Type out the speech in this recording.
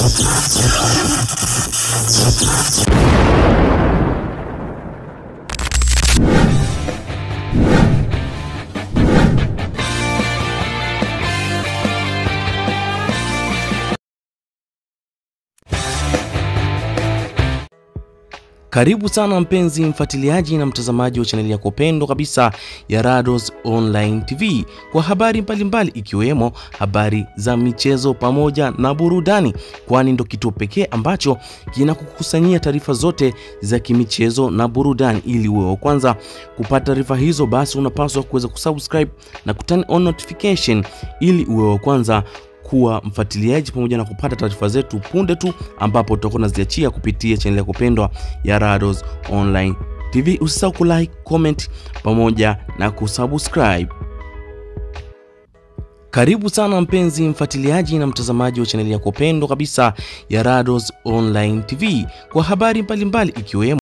Karibu sana mpenzi mfuatiliaji na mtazamaji wa chaneli yako pendwa kabisa ya Rados Online TV kwa habari mbalimbali ikiwemo habari za michezo pamoja na burudani, kwani ndo kituo pekee ambacho kinakukusanyia taarifa zote za kimichezo na burudani. Ili uwe wa kwanza kupata taarifa hizo, basi unapaswa kuweza kusubscribe na kuturn on notification ili uwe wa kwanza kuwa mfuatiliaji pamoja na kupata taarifa zetu punde tu ambapo tutakuwa tunaziachia kupitia chaneli yako pendwa ya Rados Online TV. Usisahau kulike, comment pamoja na kusubscribe. Karibu sana mpenzi mfuatiliaji na mtazamaji wa chaneli yako pendwa kabisa ya Rados Online TV kwa habari mbalimbali ikiwemo